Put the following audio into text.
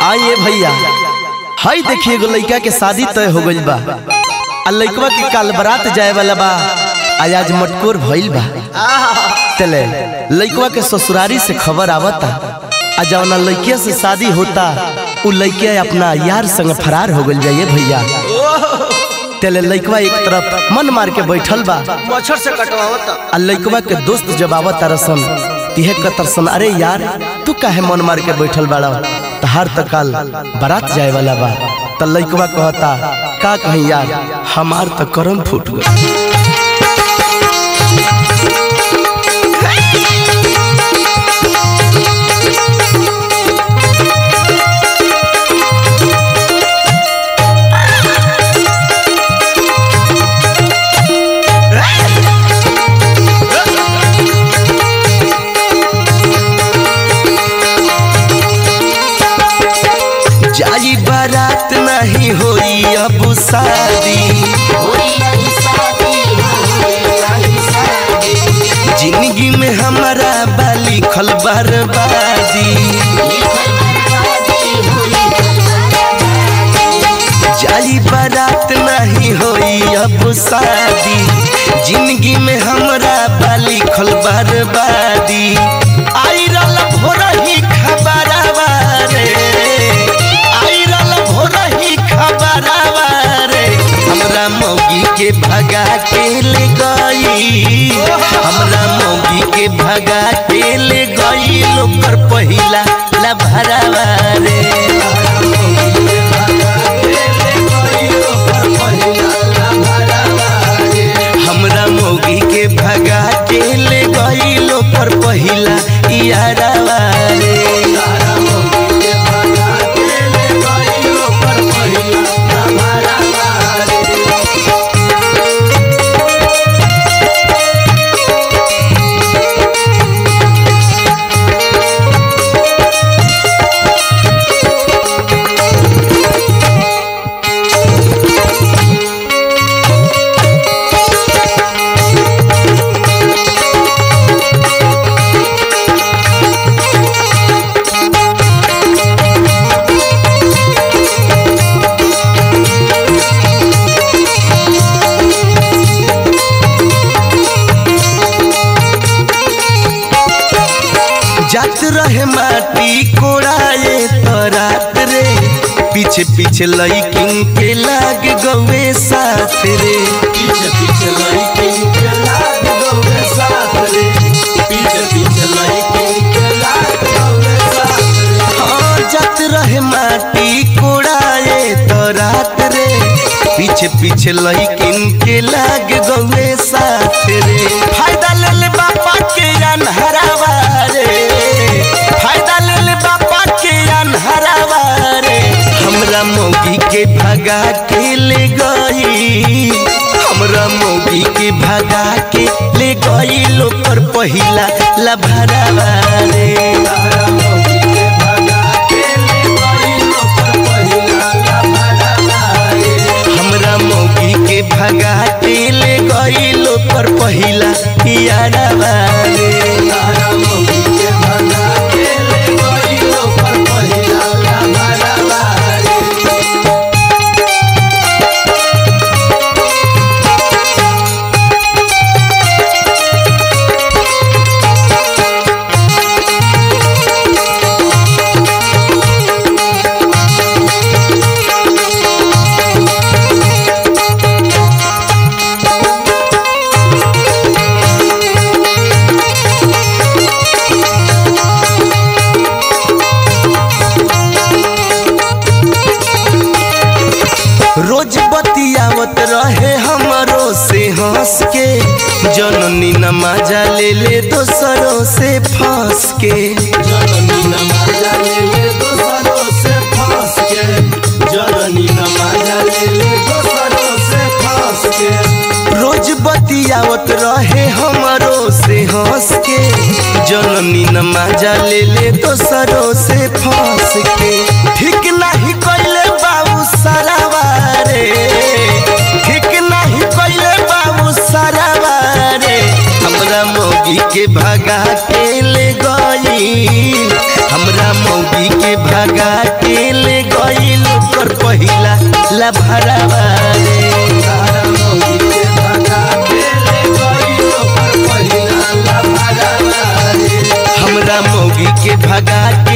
आइए भैया हई देखिए एगो लइका के शादी तय हो गइल बा आ लइकवा के काल बारात जाए वाला बा आज आज मटकोर भइल बा तले लइकवा के ससुरारी से खबर आवता आ जवना लइकिया से शादी होता उ लइकिया अपना यार संग फरार हो गइल बा ये भैया तले लइकवा एक तरफ मन मार के बैठल बा मच्छर से कटवावता आ लइकवा के दोस्त जब आवत तरसन तिहे कतरसन अरे यार तू काहे मन मार के बैठल बाड़ा तहार त काल बारात जाए वाला बा त लइकवा कहता का कहीं यार हमार त करम फूट गई जाई बारात नहीं होई अब शादी जिंदगी में हमारा बाली खल बर्बादी जाई बारात नहीं होई अब शादी जिंदगी में हमरा बाली खल बर्बादी आई रल भोर ही खबरवा रे आई रल भोर ही खबरवा रे हमरा मौगी के भगा के ले गई हमरा मौगी के भगा के ले गई लोकर पहिला लभरवा रे हमरा मौगी के भगा के ले गई लोकर पहिला यारवा रे जात रहे माटी कोड़ाए तो रात रे पीछे पीछे लईकिन के लाग गवे साथ रे पीछे पीछे लईकिन के लाग गवे साथ रे पीछे पीछे लईकिन के लाग गवे साथ रे हाँ जात रहे माटी कोड़ाए तो रात रे पीछे पीछे लईकिन के लाग गवे साथ रे फायदा ले ले बापा के अनहरावा रे फायदा ले ले बापा के अनहरावा रे हमरा मौगी के भगा के ले गई हमरा मौगी के भगा के ले गई लोकर पहिला लभरावा रे हमरा मौगी के भगा के ले गई लोकर पहिला लभरावा रे हमरा मौगी के भगा के ले गई लोकर पहिला यारवा रे हमरा मौगी के भगा के ले गई लोकर पहिला लभरावा रे रोज बतियावत रहे हमरो से हंस के जननी नमाजा ले ले दोसरों से फंस के जननी नमाजा ले ले दोसरों से फंस के जननी नमाजा ले ले दोसरों से फंस के रोज बतियावत रहे हमरो से हंस के जननी नमाजा ले ले दोसरों से फंस के ठीक नहीं कइले बाबू सरावा रे ठीक नहीं कइले बाबू सरावा रे हमरा मौगी के भगा के ले गई हमरा मौगी के भगा के के ले गईल ओकर पहिला लभरावा रे हमरा मौगी के भगा